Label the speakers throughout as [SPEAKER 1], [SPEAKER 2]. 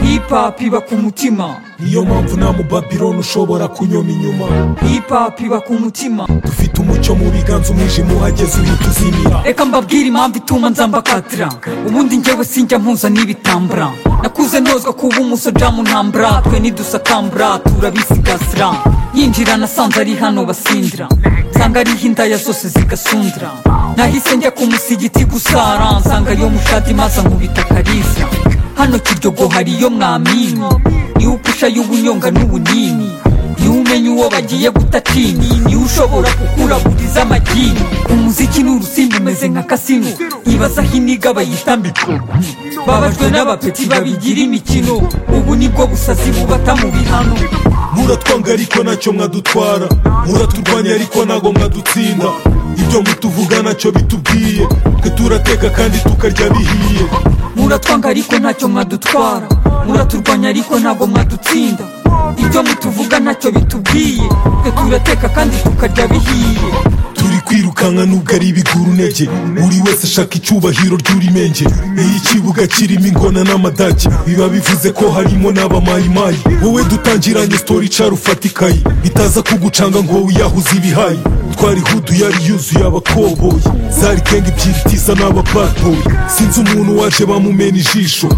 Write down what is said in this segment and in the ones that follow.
[SPEAKER 1] hip hop iba ku mutima
[SPEAKER 2] niyo mpamvu nta mubabironi ushobora kunyoma inyuma
[SPEAKER 1] hip hop iba ku mutima
[SPEAKER 2] dufite umucyo mu biganza umwijima uhageze uhita uzimira
[SPEAKER 1] reka mbabwire impamvu ituma nzamba katira ubundi njyewe sinjya mpuza n'ibitambara nakuze nozwa kuba umusoja mu ntambara twe nidusakambara turabisigasira yinjira nasanze ari hano basindira nsanga ariho indaya zose zigasundira nahise njya kumusigiti gusara nsanga yo mushati maze nkubita karisa hano kiryogo hariyo mwamini niwe upusha y'ubunyonga n'ubunini niwe umenya uwo bagiye gutacinyi niwe ushobora kukuraguriza amagini umuziki ni urusimbi umeze nka kasino ibaza aho iniga bayitambika babajwe n'abapeti babigira imikino ubu nibwo busazi bubata mu bihano
[SPEAKER 2] muratwanga ariko nacyo mwadutwara muraturwanya ariko ntabwo mwadutsinda ibyo mutuvuga nacyo bitubwiye twe turateka kandi tukarya bihiye
[SPEAKER 1] muratwanga ariko ntacyo mwadutwara muraturwanya ariko ntabwo mwadutsinda ibyo mutuvuga ntacyo bitubwiye twe turateka kandi tukarya bihiye
[SPEAKER 2] turi kwirukanka nubwo ari ibiguru intege buri wese ashaka icyubahiro ry'urimenge iyo ikibuga kirimo ingona n'amadage biba bivuze ko harimo n'abamayimayi wowe dutangiranye sitori icara ufata ikayi bitaza kugucanga ngo wiyahuze ibihayi twari hudu yari yuzuye abakoboyi zari kenga ebyiri tiza n'abapatoyi sinzi umuntu waje bamumena ijisho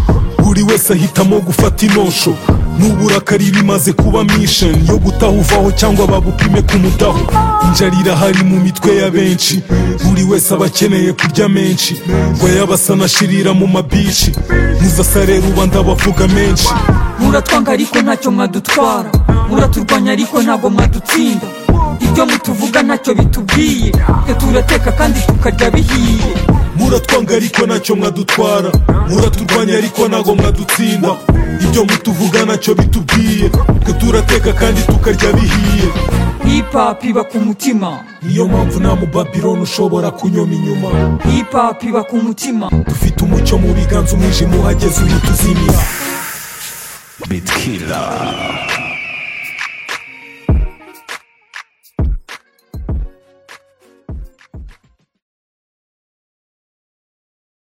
[SPEAKER 2] buri wese ahitamo gufata inosho n'uburakari bimaze kuba misheni yo gutaha uvaho cyangwa babupime kumudaho injarira hari mu mitwe ya benshi buri wese aba akeneye kurya menshi ngo yabasa anashirira mu mabici muzasarera uba ndabavuga menshi
[SPEAKER 1] muratwanga ariko ntacyo mwadutwara muraturwanya ariko ntabwo mwadutsinda ibyo mutuvuga ntacyo bitubwiye twe turateka kandi tukarya bihiye
[SPEAKER 2] muratwanga ariko nacyo mwadutwara muraturwanya ariko ntabwo mwadutsinda ibyo mutuvuga nacyo bitubwiye twe turateka kandi tukarya bihiye
[SPEAKER 1] hip hop iba ku mutima
[SPEAKER 2] niyo mpamvu nta mubabironi ushobora kunyoma inyuma
[SPEAKER 1] hip hop iba ku mutima
[SPEAKER 2] dufite umucyo mu biganza umwijima uhageze uhita uzimira
[SPEAKER 3] bitkira